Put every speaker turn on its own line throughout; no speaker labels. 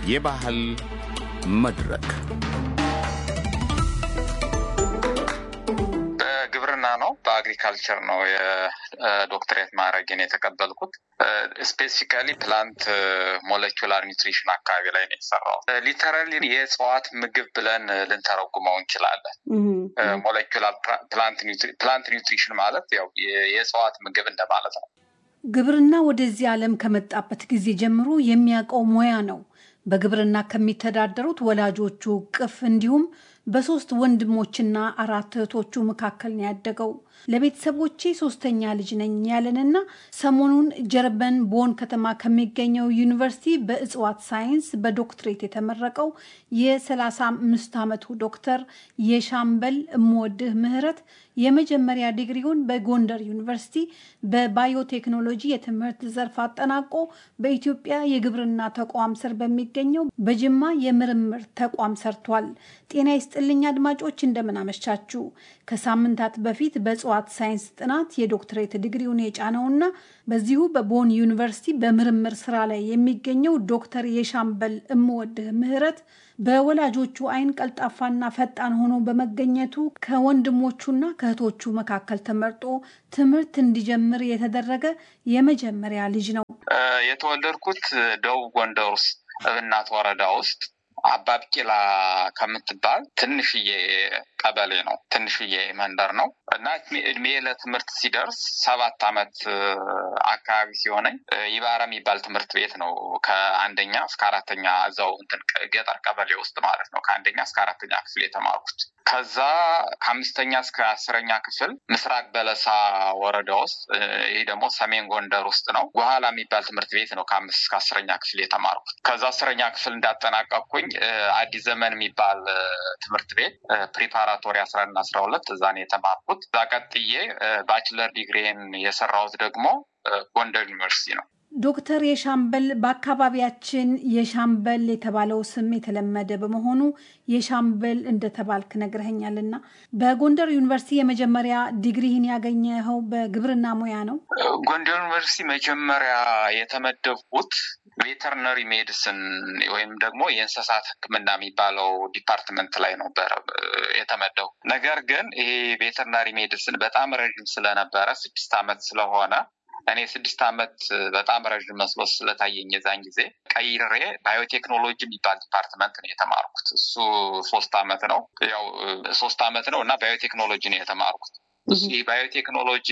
የባህል መድረክ
በግብርና ነው፣ በአግሪካልቸር ነው የዶክትሬት ማዕረግን የተቀበልኩት። ስፔሲፊካሊ ፕላንት ሞለኪላር ኒውትሪሽን አካባቢ ላይ ነው የሰራው። ሊተራሊ የእጽዋት ምግብ ብለን ልንተረጉመው እንችላለን። ሞለኪላር ፕላንት ኒውትሪሽን ማለት ያው የእጽዋት ምግብ እንደማለት ነው።
ግብርና ወደዚህ ዓለም ከመጣበት ጊዜ ጀምሮ የሚያውቀው ሙያ ነው። በግብርና ከሚተዳደሩት ወላጆቹ ቅፍ እንዲሁም በሶስት ወንድሞችና አራት እህቶቹ መካከል ነው ያደገው። ለቤተሰቦቼ ሶስተኛ ልጅ ነኝ ያለንና ሰሞኑን ጀርመን ቦን ከተማ ከሚገኘው ዩኒቨርሲቲ በእጽዋት ሳይንስ በዶክትሬት የተመረቀው የ35 ዓመቱ ዶክተር የሻምበል እምወድህ ምህረት የመጀመሪያ ዲግሪውን በጎንደር ዩኒቨርሲቲ በባዮቴክኖሎጂ የትምህርት ዘርፍ አጠናቆ በኢትዮጵያ የግብርና ተቋም ስር በሚገኘው በጅማ የምርምር ተቋም ሰርቷል። ጤና ይስጥልኝ አድማጮች፣ እንደምን አመሻችሁ። ከሳምንታት በፊት በእጽዋት ሳይንስ ጥናት የዶክትሬት ዲግሪውን የጫነውና በዚሁ በቦን ዩኒቨርሲቲ በምርምር ስራ ላይ የሚገኘው ዶክተር የሻምበል እምወድህ ምህረት በወላጆቹ ዓይን ቀልጣፋና ፈጣን ሆኖ በመገኘቱ ከወንድሞቹና ከእህቶቹ መካከል ተመርጦ ትምህርት እንዲጀምር የተደረገ የመጀመሪያ ልጅ ነው።
የተወለድኩት ደቡብ ጎንደር ውስጥ እብናት ወረዳ ውስጥ አባብቂላ ከምትባል ትንሽዬ ቀበሌ ነው። ትንሽዬ መንደር ነው እና እድሜ ለትምህርት ሲደርስ ሰባት ዓመት አካባቢ ሲሆነኝ ይባራ የሚባል ትምህርት ቤት ነው ከአንደኛ እስከ አራተኛ እዛው እንትን ገጠር ቀበሌ ውስጥ ማለት ነው። ከአንደኛ እስከ አራተኛ ክፍል የተማርኩት ከዛ ከአምስተኛ እስከ አስረኛ ክፍል ምስራቅ በለሳ ወረዳ ውስጥ ይህ ደግሞ ሰሜን ጎንደር ውስጥ ነው። ጓኋላ የሚባል ትምህርት ቤት ነው ከአምስት እስከ አስረኛ ክፍል የተማርኩት። ከዛ አስረኛ ክፍል እንዳጠናቀቅኩኝ አዲስ ዘመን የሚባል ትምህርት ቤት ፕሪፓራቶሪ አስራ አንድ አስራ ሁለት እዛ ነው የተማርኩት። እዛ ቀጥዬ ባችለር ዲግሪን የሰራሁት ደግሞ ጎንደር ዩኒቨርሲቲ ነው።
ዶክተር የሻምበል በአካባቢያችን የሻምበል የተባለው ስም የተለመደ በመሆኑ የሻምበል እንደተባልክ ነግረኸኛልና በጎንደር ዩኒቨርሲቲ የመጀመሪያ ዲግሪህን ያገኘኸው በግብርና ሙያ ነው?
ጎንደር ዩኒቨርሲቲ መጀመሪያ የተመደብኩት ቬተርነሪ ሜዲሲን ወይም ደግሞ የእንስሳት ሕክምና የሚባለው ዲፓርትመንት ላይ ነበር የተመደቡ። ነገር ግን ይሄ ቬተርናሪ ሜዲሲን በጣም ረዥም ስለነበረ ስድስት ዓመት ስለሆነ እኔ ስድስት ዓመት በጣም ረዥም መስሎ ስለታየኝ የዛን ጊዜ ቀይሬ ባዮቴክኖሎጂ የሚባል ዲፓርትመንት ነው የተማርኩት። እሱ ሶስት ዓመት ነው ያው ሶስት ዓመት ነው እና ባዮቴክኖሎጂ ነው የተማርኩት። ይህ ባዮቴክኖሎጂ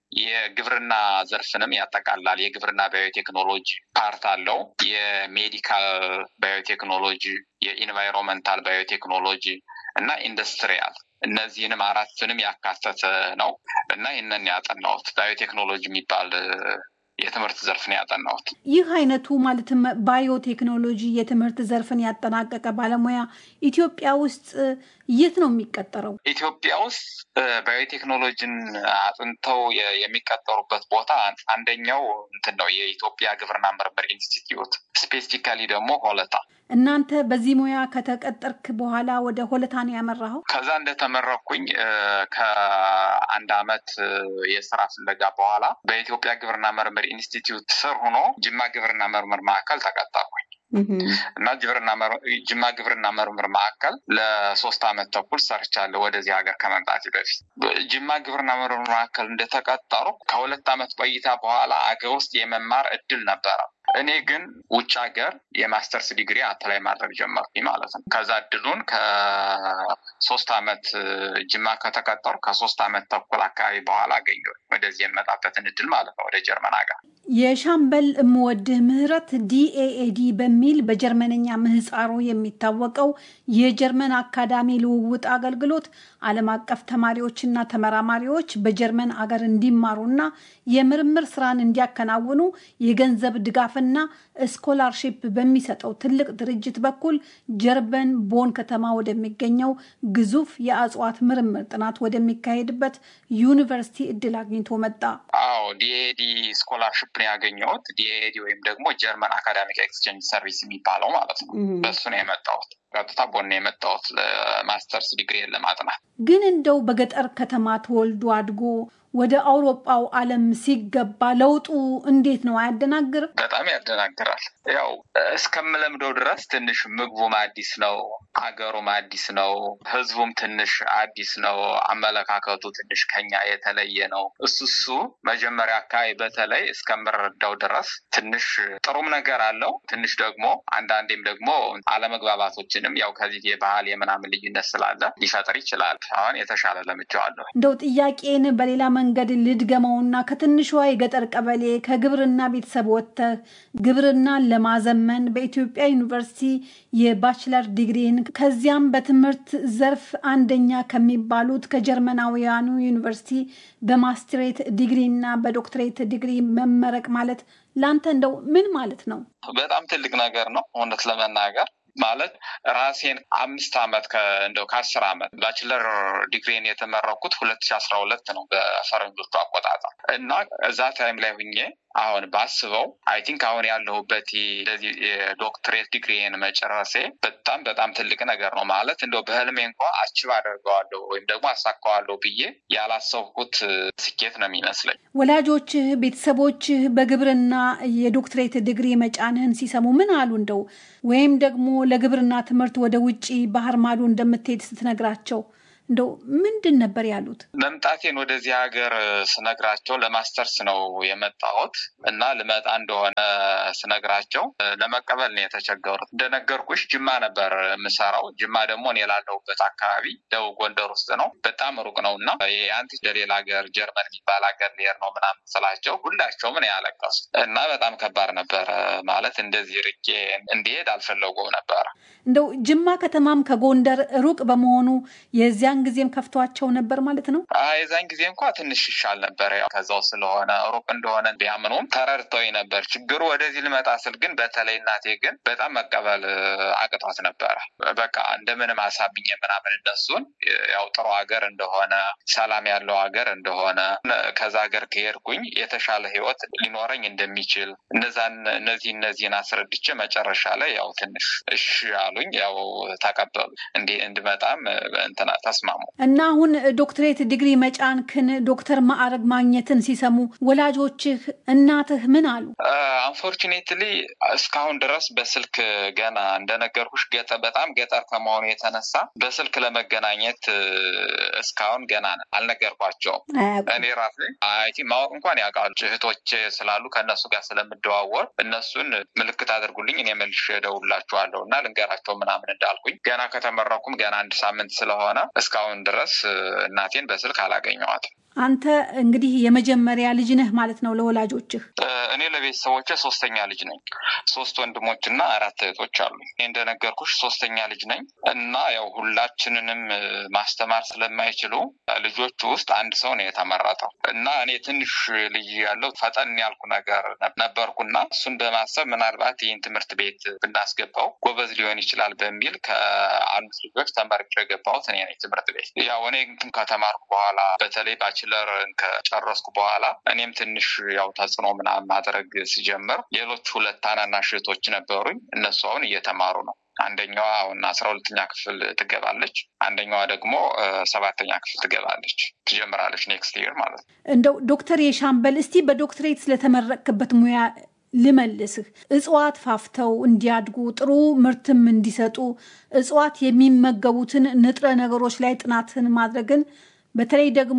የግብርና ዘርፍንም ያጠቃላል። የግብርና ባዮቴክኖሎጂ ፓርት አለው። የሜዲካል ባዮቴክኖሎጂ፣ የኢንቫይሮንመንታል ባዮቴክኖሎጂ እና ኢንዱስትሪያል እነዚህንም አራቱንም ያካተተ ነው እና ይህንን ያጠናሁት ባዮቴክኖሎጂ የሚባል የትምህርት ዘርፍን ያጠናሁት።
ይህ አይነቱ ማለትም ባዮቴክኖሎጂ የትምህርት ዘርፍን ያጠናቀቀ ባለሙያ ኢትዮጵያ ውስጥ የት ነው የሚቀጠረው?
ኢትዮጵያ ውስጥ ባዮቴክኖሎጂን አጥንተው የሚቀጠሩበት ቦታ አንደኛው እንትን ነው የኢትዮጵያ ግብርና ምርምር ኢንስቲትዩት፣ ስፔሲፊካሊ ደግሞ ሆለታ።
እናንተ በዚህ ሙያ ከተቀጠርክ በኋላ ወደ ሆለታ ነው ያመራኸው?
ከዛ እንደተመረኩኝ ከአንድ አመት የስራ ፍለጋ በኋላ በኢትዮጵያ ግብርና ምርምር ኢንስቲትዩት ስር ሆኖ ጅማ ግብርና ምርምር ማዕከል ተቀጠርኩኝ እና ጅማ ግብርና ምርምር ማዕከል ለሶስት አመት ተኩል ሰርቻለሁ። ወደዚህ ሀገር ከመምጣቴ በፊት ጅማ ግብርና ምርምር ማዕከል እንደተቀጠሩ ከሁለት አመት ቆይታ በኋላ አገር ውስጥ የመማር እድል ነበረ። እኔ ግን ውጭ ሀገር የማስተርስ ዲግሪ አፕላይ ማድረግ ጀመርኩኝ ማለት ነው። ከዛ እድሉን ከሶስት አመት ጅማ ከተቀጠሩ ከሶስት አመት ተኩል አካባቢ በኋላ አገኘሁ ወደዚህ የመጣበትን እድል ማለት ነው ወደ ጀርመን ሀገር።
የሻምበል እምወድህ ምህረት ዲኤኤዲ በሚል በጀርመንኛ ምህፃሩ የሚታወቀው የጀርመን አካዳሚ ልውውጥ አገልግሎት ዓለም አቀፍ ተማሪዎችና ተመራማሪዎች በጀርመን አገር እንዲማሩና የምርምር ስራን እንዲያከናውኑ የገንዘብ ድጋፍና ስኮላርሺፕ በሚሰጠው ትልቅ ድርጅት በኩል ጀርመን ቦን ከተማ ወደሚገኘው ግዙፍ የእጽዋት ምርምር ጥናት ወደሚካሄድበት ዩኒቨርሲቲ እድል አግኝቶ መጣ።
አዎ ዲኤዲ ስኮላርሽፕ ነው ያገኘሁት። ዲኤዲ ወይም ደግሞ ጀርመን አካዳሚክ ኤክስቼንጅ ሰርቪስ የሚባለው ማለት ነው። በሱ ነው የመጣሁት። ቀጥታ ቦን ነው የመጣሁት ለማስተርስ ዲግሪ ለማጥናት።
ግን እንደው በገጠር ከተማ ተወልዶ አድጎ ወደ አውሮፓው ዓለም ሲገባ ለውጡ እንዴት ነው? አያደናግርም?
በጣም ያደናግራል። ያው እስከምለምደው ድረስ ትንሽ ምግቡም አዲስ ነው፣ ሀገሩም አዲስ ነው፣ ህዝቡም ትንሽ አዲስ ነው፣ አመለካከቱ ትንሽ ከኛ የተለየ ነው። እሱ እሱ መጀመሪያ አካባቢ በተለይ እስከምረዳው ድረስ ትንሽ ጥሩም ነገር አለው፣ ትንሽ ደግሞ አንዳንዴም ደግሞ አለመግባባቶችንም ያው ከዚህ የባህል የምናምን ልዩነት ስላለ ሊፈጥር ይችላል። አሁን የተሻለ ለምጄዋለሁ።
እንደው ጥያቄን በሌላ መንገድ ልድገመውና ከትንሿ የገጠር ቀበሌ ከግብርና ቤተሰብ ወጥተህ ግብርናን ለማዘመን በኢትዮጵያ ዩኒቨርሲቲ የባችለር ዲግሪን ከዚያም በትምህርት ዘርፍ አንደኛ ከሚባሉት ከጀርመናውያኑ ዩኒቨርሲቲ በማስትሬት ዲግሪ እና በዶክትሬት ዲግሪ መመረቅ ማለት ለአንተ እንደው ምን ማለት ነው?
በጣም ትልቅ ነገር ነው እውነት ለመናገር ማለት ራሴን አምስት አመት እንደው ከአስር አመት ባችለር ዲግሪን የተመረኩት ሁለት ሺ አስራ ሁለት ነው በፈረንጆቹ አቆጣጠር እና እዛ ታይም ላይ ሁኜ አሁን ባስበው አይ ቲንክ አሁን ያለሁበት የዶክትሬት ዲግሪን መጨረሴ በጣም በጣም ትልቅ ነገር ነው። ማለት እንደው በህልሜ እንኳ አችብ አደርገዋለሁ ወይም ደግሞ አሳካዋለሁ ብዬ ያላሰብኩት ስኬት ነው የሚመስለኝ።
ወላጆችህ፣ ቤተሰቦችህ በግብርና የዶክትሬት ዲግሪ መጫንህን ሲሰሙ ምን አሉ? እንደው ወይም ደግሞ ለግብርና ትምህርት ወደ ውጭ ባህር ማዶ እንደምትሄድ ስትነግራቸው እንደው ምንድን ነበር ያሉት?
መምጣቴን ወደዚህ ሀገር ስነግራቸው ለማስተርስ ነው የመጣሁት እና ልመጣ እንደሆነ ስነግራቸው ለመቀበል ነው የተቸገሩት። እንደነገርኩሽ ጅማ ነበር የምሰራው። ጅማ ደግሞ እኔ ላለሁበት አካባቢ ደቡብ ጎንደር ውስጥ ነው። በጣም ሩቅ ነው እና አንተ ለሌላ ሀገር ጀርመን የሚባል ሀገር ልሄድ ነው ምናምን ስላቸው ሁላቸውም ነው ያለቀሱት እና በጣም ከባድ ነበረ። ማለት እንደዚህ ርቄ እንዲሄድ አልፈለጉም ነበረ።
እንደው ጅማ ከተማም ከጎንደር ሩቅ በመሆኑ የዚያን ጊዜም ከፍቷቸው ነበር ማለት ነው።
የዛን ጊዜ እንኳ ትንሽ ይሻል ነበር። ያው ከዛው ስለሆነ ሩቅ እንደሆነ ቢያምኑም ተረድተው ነበር። ችግሩ ወደዚህ ልመጣ ስል ግን በተለይ እናቴ ግን በጣም መቀበል አቅቷት ነበረ። በቃ እንደምንም አሳብኝ ምናምን እነሱን ያው ጥሩ ሀገር እንደሆነ ሰላም ያለው ሀገር እንደሆነ ከዛ ሀገር ከሄድኩኝ የተሻለ ህይወት ሊኖረኝ እንደሚችል እነዛን እነዚህ እነዚህን አስረድቼ መጨረሻ ላይ ያው ትንሽ እሺ አሉኝ። ያው ተቀበሉ እንዲ እንድመጣም እንትና ተስማሙ
እና አሁን ዶክትሬት ዲግሪ መጫንክን ዶክተር ማዕረግ ማግኘትን ሲሰሙ ወላጆችህ እናትህ ምን አሉ?
አንፎርቹኔትሊ እስካሁን ድረስ በስልክ ገና እንደነገርኩሽ ገጠ በጣም ገጠር ከመሆኑ የተነሳ በስልክ ለመገናኘት እስካሁን ገና አልነገርኳቸውም። እኔ ራሴ አይቲ ማወቅ እንኳን ያውቃሉ እህቶቼ ስላሉ ከእነሱ ጋር ስለምደዋወር እነሱን ምልክት አድርጉልኝ እኔ መልሼ እደውልላችኋለሁ እና ልንገራቸው ምናምን እንዳልኩኝ ገና ከተመረኩም ገና አንድ ሳምንት ስለሆነ እስካሁን ድረስ እናቴን በስልክ አላገኘዋትም።
አንተ እንግዲህ የመጀመሪያ ልጅ ነህ ማለት ነው ለወላጆችህ?
እኔ ለቤተሰቦቼ ሶስተኛ ልጅ ነኝ። ሶስት ወንድሞችና አራት እህቶች አሉኝ። እኔ እንደነገርኩሽ ሶስተኛ ልጅ ነኝ እና ያው ሁላችንንም ማስተማር ስለማይችሉ ልጆቹ ውስጥ አንድ ሰው ነው የተመረጠው እና እኔ ትንሽ ልጅ ያለው ፈጠን ያልኩ ነገር ነበርኩና እሱን በማሰብ ምናልባት ይህን ትምህርት ቤት ብናስገባው ጎበዝ ሊሆን ይችላል በሚል ከአንድ ልጆች ተመርጬ የገባሁት እኔ ነኝ ትምህርት ቤት። ያው እኔ ከተማርኩ በኋላ በተለይ ባችለር ከጨረስኩ በኋላ እኔም ትንሽ ያው ተጽዕኖ ምናምን ማድረግ ሲጀምር ሌሎች ሁለት ታናናሽ እህቶች ነበሩኝ። እነሱ አሁን እየተማሩ ነው። አንደኛዋ አሁን አስራ ሁለተኛ ክፍል ትገባለች። አንደኛዋ ደግሞ ሰባተኛ ክፍል ትገባለች ትጀምራለች ኔክስት ይር ማለት ነው።
እንደው ዶክተር የሻምበል እስቲ በዶክትሬት ስለተመረቅክበት ሙያ ልመልስህ። እጽዋት ፋፍተው እንዲያድጉ ጥሩ ምርትም እንዲሰጡ እጽዋት የሚመገቡትን ንጥረ ነገሮች ላይ ጥናትን ማድረግን በተለይ ደግሞ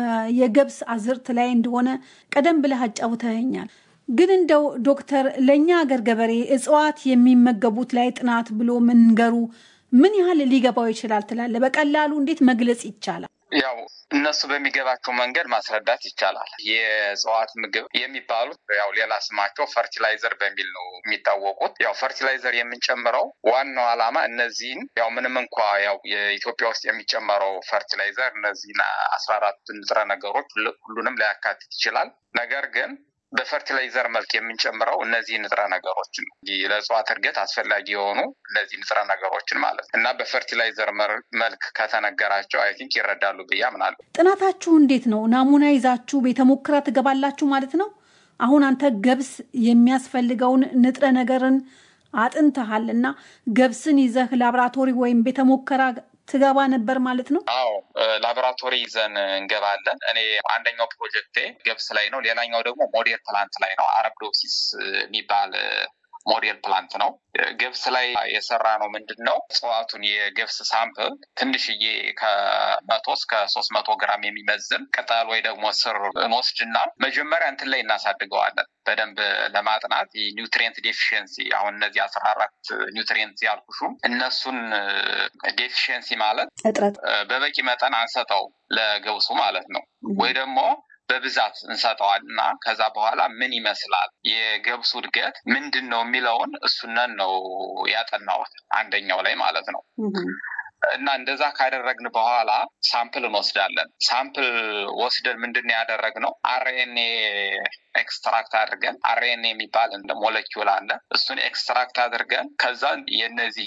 የገብስ አዝርት ላይ እንደሆነ ቀደም ብለህ አጫውተኸኛል። ግን እንደው ዶክተር ለእኛ አገር ገበሬ እጽዋት የሚመገቡት ላይ ጥናት ብሎ መንገሩ ምን ያህል ሊገባው ይችላል ትላለህ? በቀላሉ እንዴት መግለጽ ይቻላል?
ያው እነሱ በሚገባቸው መንገድ ማስረዳት ይቻላል። የእጽዋት ምግብ የሚባሉት ያው ሌላ ስማቸው ፈርቲላይዘር በሚል ነው የሚታወቁት። ያው ፈርቲላይዘር የምንጨምረው ዋናው ዓላማ እነዚህን ያው ምንም እንኳ ያው የኢትዮጵያ ውስጥ የሚጨመረው ፈርቲላይዘር እነዚህን አስራ አራት ንጥረ ነገሮች ሁሉንም ሊያካትት ይችላል። ነገር ግን በፈርቲላይዘር መልክ የምንጨምረው እነዚህ ንጥረ ነገሮችን ነው። ለእጽዋት እድገት አስፈላጊ የሆኑ እነዚህ ንጥረ ነገሮችን ማለት እና በፈርቲላይዘር መልክ ከተነገራቸው አይ ቲንክ ይረዳሉ ብዬ አምናለሁ።
ጥናታችሁ እንዴት ነው? ናሙና ይዛችሁ ቤተ ሙከራ ትገባላችሁ ማለት ነው? አሁን አንተ ገብስ የሚያስፈልገውን ንጥረ ነገርን አጥንተሃል እና ገብስን ይዘህ ላቦራቶሪ ወይም ቤተ ሙከራ ትገባ ነበር ማለት ነው?
አዎ ላቦራቶሪ ይዘን እንገባለን። እኔ አንደኛው ፕሮጀክቴ ገብስ ላይ ነው። ሌላኛው ደግሞ ሞዴል ፕላንት ላይ ነው። አረብዶሲስ የሚባል ሞዴል ፕላንት ነው። ገብስ ላይ የሰራ ነው ምንድን ነው እጽዋቱን የገብስ ሳምፕል ትንሽዬ ከመቶ እስከ ሶስት መቶ ግራም የሚመዝን ቅጠል ወይ ደግሞ ስር እንወስድና መጀመሪያ እንትን ላይ እናሳድገዋለን በደንብ ለማጥናት ኒውትሪየንት ዴፊሽንሲ አሁን እነዚህ አስራ አራት ኒውትሪየንት ያልኩሹ እነሱን ዴፊሽንሲ ማለት
እጥረት
በበቂ መጠን አንሰጠው ለገብሱ ማለት ነው ወይ ደግሞ በብዛት እንሰጠዋል እና ከዛ በኋላ ምን ይመስላል የገብሱ እድገት ምንድን ነው የሚለውን እሱነን ነው ያጠናሁት አንደኛው ላይ ማለት ነው። እና እንደዛ ካደረግን በኋላ ሳምፕል እንወስዳለን። ሳምፕል ወስደን ምንድን ነው ያደረግነው አርኤንኤ ኤክስትራክት አድርገን አርኤንኤ የሚባል እንደ ሞለኪውል አለ። እሱን ኤክስትራክት አድርገን ከዛ የነዚህ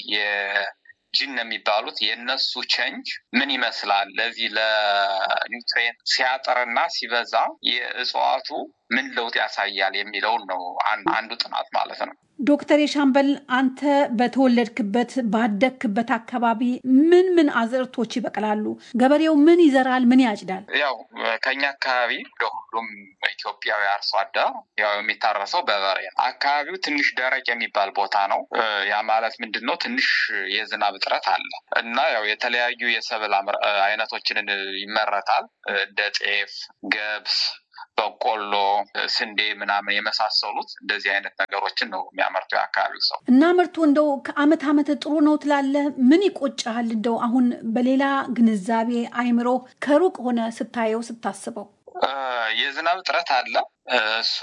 ጂን የሚባሉት የእነሱ ቸንጅ ምን ይመስላል ለዚህ ለኒውትሪየንት ሲያጠርና ሲበዛ የእጽዋቱ ምን ለውጥ ያሳያል የሚለውን ነው አንዱ ጥናት ማለት ነው።
ዶክተር የሻምበል አንተ በተወለድክበት ባደግክበት አካባቢ ምን ምን አዝርቶች ይበቅላሉ? ገበሬው ምን ይዘራል? ምን ያጭዳል?
ያው ከኛ አካባቢ እንደ ሁሉም ኢትዮጵያዊ አርሶ አደር ያው የሚታረሰው በበሬ ነው። አካባቢው ትንሽ ደረቅ የሚባል ቦታ ነው። ያ ማለት ምንድን ነው? ትንሽ የዝናብ እጥረት አለ እና ያው የተለያዩ የሰብል አይነቶችን ይመረታል እንደ ጤፍ፣ ገብስ በቆሎ፣ ስንዴ ምናምን የመሳሰሉት እንደዚህ አይነት ነገሮችን ነው የሚያመርተው የአካባቢው ሰው
እና ምርቱ እንደው ከአመት አመት ጥሩ ነው ትላለህ? ምን ይቆጫሃል? እንደው አሁን በሌላ ግንዛቤ አይምሮ ከሩቅ ሆነ ስታየው ስታስበው
የዝናብ እጥረት አለ። እሱ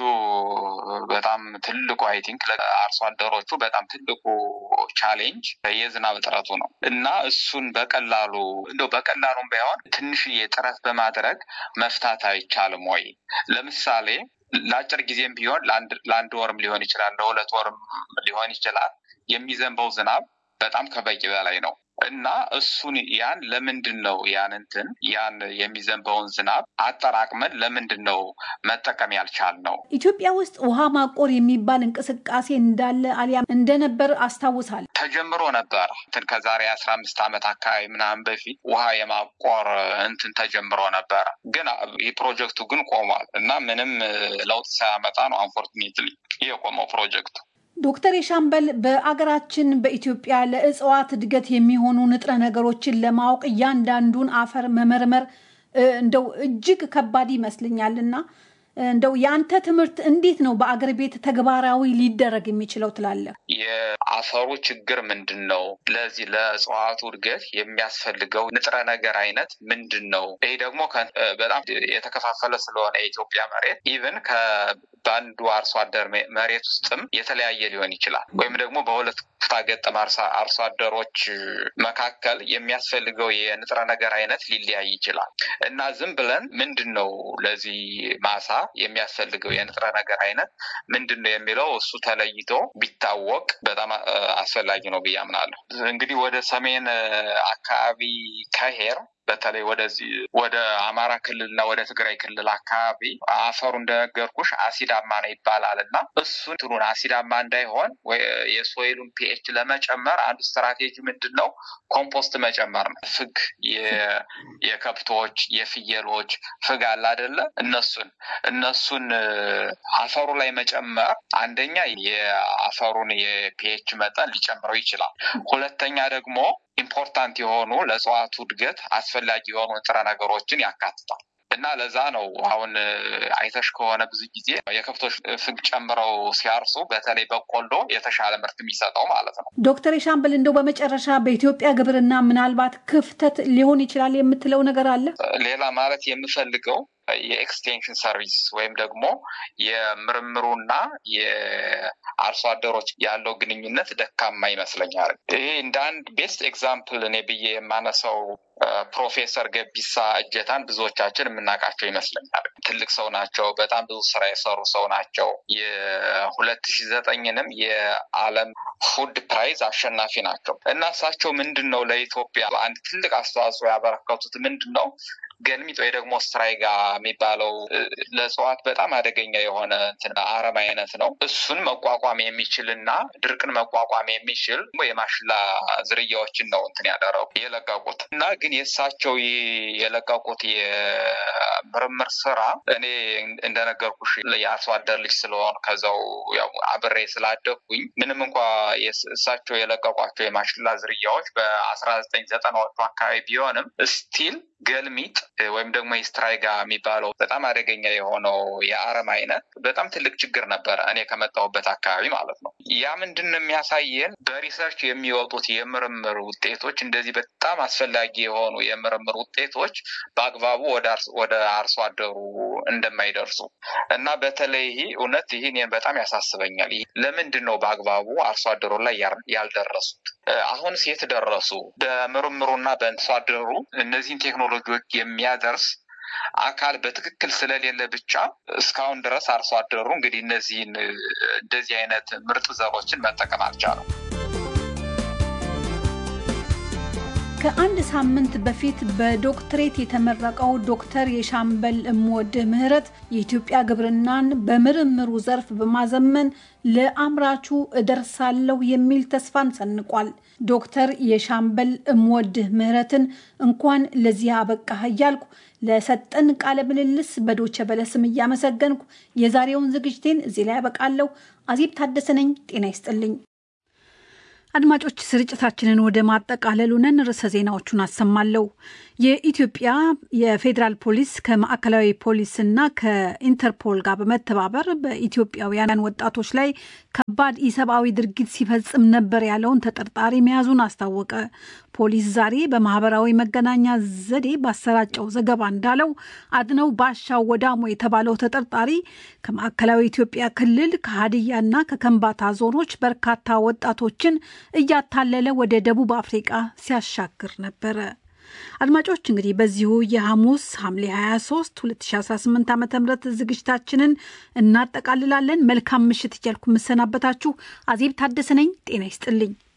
በጣም ትልቁ አይ ቲንክ ለአርሶ አደሮቹ በጣም ትልቁ ቻሌንጅ የዝናብ እጥረቱ ነው እና እሱን በቀላሉ እንደው በቀላሉም ባይሆን ትንሽዬ ጥረት በማድረግ መፍታት አይቻልም ወይ? ለምሳሌ ለአጭር ጊዜም ቢሆን ለአንድ ወርም ሊሆን ይችላል፣ ለሁለት ወርም ሊሆን ይችላል። የሚዘንበው ዝናብ በጣም ከበቂ በላይ ነው እና እሱን ያን ለምንድን ነው ያን እንትን ያን የሚዘንበውን ዝናብ አጠራቅመን ለምንድን ነው መጠቀም ያልቻል ነው?
ኢትዮጵያ ውስጥ ውሃ ማቆር የሚባል እንቅስቃሴ እንዳለ አሊያም እንደነበር አስታውሳል።
ተጀምሮ ነበር እንትን ከዛሬ አስራ አምስት ዓመት አካባቢ ምናምን በፊት ውሃ የማቆር እንትን ተጀምሮ ነበረ። ግን ይህ ፕሮጀክቱ ግን ቆሟል እና ምንም ለውጥ ሳያመጣ ነው አንፎርቹኔትሊ የቆመው ፕሮጀክቱ።
ዶክተር የሻምበል በአገራችን በኢትዮጵያ ለእጽዋት እድገት የሚሆኑ ንጥረ ነገሮችን ለማወቅ እያንዳንዱን አፈር መመርመር እንደው እጅግ ከባድ ይመስልኛል እና እንደው የአንተ ትምህርት እንዴት ነው በአገር ቤት ተግባራዊ ሊደረግ የሚችለው ትላለህ?
የአፈሩ ችግር ምንድን ነው? ለዚህ ለእጽዋቱ እድገት የሚያስፈልገው ንጥረ ነገር አይነት ምንድን ነው? ይህ ደግሞ በጣም የተከፋፈለ ስለሆነ የኢትዮጵያ መሬት ኢቨን በአንዱ አርሶ አደር መሬት ውስጥም የተለያየ ሊሆን ይችላል። ወይም ደግሞ በሁለት ኩታ ገጠም አርሶ አደሮች መካከል የሚያስፈልገው የንጥረ ነገር አይነት ሊለያይ ይችላል እና ዝም ብለን ምንድን ነው ለዚህ ማሳ የሚያስፈልገው የንጥረ ነገር አይነት ምንድን ነው የሚለው እሱ ተለይቶ ቢታወቅ በጣም አስፈላጊ ነው ብዬ አምናለሁ። እንግዲህ ወደ ሰሜን አካባቢ ከሄር በተለይ ወደዚህ ወደ አማራ ክልልና ወደ ትግራይ ክልል አካባቢ አፈሩ እንደነገርኩሽ አሲዳማ ነው ይባላል እና እሱን ትኑን አሲዳማ እንዳይሆን የሶይሉን ፒኤች ለመጨመር አንዱ ስትራቴጂ ምንድን ነው? ኮምፖስት መጨመር ነው። ፍግ የከብቶች የፍየሎች ፍግ አለ አይደለ? እነሱን እነሱን አፈሩ ላይ መጨመር አንደኛ የአፈሩን የፒኤች መጠን ሊጨምረው ይችላል። ሁለተኛ ደግሞ ኢምፖርታንት የሆኑ ለእጽዋቱ እድገት አስፈላጊ የሆኑ ንጥረ ነገሮችን ያካትታል እና ለዛ ነው አሁን አይተሽ ከሆነ ብዙ ጊዜ የከብቶች ፍግ ጨምረው ሲያርሱ በተለይ በቆሎ የተሻለ ምርት የሚሰጠው ማለት ነው።
ዶክተር የሻምበል እንደው በመጨረሻ በኢትዮጵያ ግብርና ምናልባት ክፍተት ሊሆን ይችላል የምትለው ነገር አለ?
ሌላ ማለት የምፈልገው የኤክስቴንሽን ሰርቪስ ወይም ደግሞ የምርምሩና የአርሶ አደሮች ያለው ግንኙነት ደካማ ይመስለኛል። ይሄ እንደ አንድ ቤስት ኤግዛምፕል እኔ ብዬ የማነሳው ፕሮፌሰር ገቢሳ እጀታን ብዙዎቻችን የምናውቃቸው ይመስለኛል። ትልቅ ሰው ናቸው። በጣም ብዙ ስራ የሰሩ ሰው ናቸው። የሁለት ሺ ዘጠኝንም የዓለም ፉድ ፕራይዝ አሸናፊ ናቸው እና እሳቸው ምንድን ነው ለኢትዮጵያ አንድ ትልቅ አስተዋጽኦ ያበረከቱት ምንድን ነው ገልሚጥ ወይ ደግሞ ስትራይጋ የሚባለው ለእጽዋት በጣም አደገኛ የሆነ አረም አይነት ነው። እሱን መቋቋም የሚችል እና ድርቅን መቋቋም የሚችል የማሽላ ዝርያዎችን ነው እንትን ያደረጉ የለቀቁት እና ግን የእሳቸው የለቀቁት የምርምር ስራ እኔ እንደነገርኩሽ የአርሶ አደር ልጅ ስለሆን ከዛው አብሬ ስላደግኩኝ ምንም እንኳ እሳቸው የለቀቋቸው የማሽላ ዝርያዎች በአስራ ዘጠኝ ዘጠናዎቹ አካባቢ ቢሆንም ስቲል ገልሚጥ ወይም ደግሞ የስትራይጋ የሚባለው በጣም አደገኛ የሆነው የአረም አይነት በጣም ትልቅ ችግር ነበረ፣ እኔ ከመጣሁበት አካባቢ ማለት ነው። ያ ምንድን ነው የሚያሳየን በሪሰርች የሚወጡት የምርምር ውጤቶች እንደዚህ በጣም አስፈላጊ የሆኑ የምርምር ውጤቶች በአግባቡ ወደ አርሶ አደሩ እንደማይደርሱ እና በተለይ ይህ እውነት ይህ እኔን በጣም ያሳስበኛል። ለምንድን ነው በአግባቡ አርሶ አደሩ ላይ ያልደረሱት? አሁንስ የት ደረሱ? በምርምሩና በአርሶ አደሩ እነዚህን ቴክኖሎጂዎች የሚያደርስ አካል በትክክል ስለሌለ ብቻ እስካሁን ድረስ አርሶ አደሩ እንግዲህ እነዚህን እንደዚህ አይነት ምርጥ ዘሮችን መጠቀም አልቻለም።
ከአንድ ሳምንት በፊት በዶክትሬት የተመረቀው ዶክተር የሻምበል እምወድህ ምህረት የኢትዮጵያ ግብርናን በምርምሩ ዘርፍ በማዘመን ለአምራቹ እደርሳለሁ የሚል ተስፋን ሰንቋል። ዶክተር የሻምበል እምወድህ ምህረትን እንኳን ለዚህ አበቃህ እያልኩ ለሰጠን ቃለ ምልልስ በዶቸ በለስም እያመሰገንኩ የዛሬውን ዝግጅቴን እዚህ ላይ ያበቃለሁ። አዜብ ታደሰ ነኝ። ጤና ይስጥልኝ። አድማጮች ስርጭታችንን ወደ ማጠቃለሉ ነን። ርዕሰ ዜናዎቹን አሰማለሁ። የኢትዮጵያ የፌዴራል ፖሊስ ከማዕከላዊ ፖሊስና ከኢንተርፖል ጋር በመተባበር በኢትዮጵያውያን ወጣቶች ላይ ከባድ ኢሰብአዊ ድርጊት ሲፈጽም ነበር ያለውን ተጠርጣሪ መያዙን አስታወቀ። ፖሊስ ዛሬ በማህበራዊ መገናኛ ዘዴ ባሰራጨው ዘገባ እንዳለው አድነው ባሻው ወዳሞ የተባለው ተጠርጣሪ ከማዕከላዊ ኢትዮጵያ ክልል ከሀዲያና ከከምባታ ዞኖች በርካታ ወጣቶችን እያታለለ ወደ ደቡብ አፍሪቃ ሲያሻግር ነበረ። አድማጮች እንግዲህ በዚሁ የሐሙስ ሐምሌ 23 2018 ዓ ም ዝግጅታችንን እናጠቃልላለን። መልካም ምሽት እያልኩ የምሰናበታችሁ አዜብ ታደሰ ነኝ። ጤና ይስጥልኝ።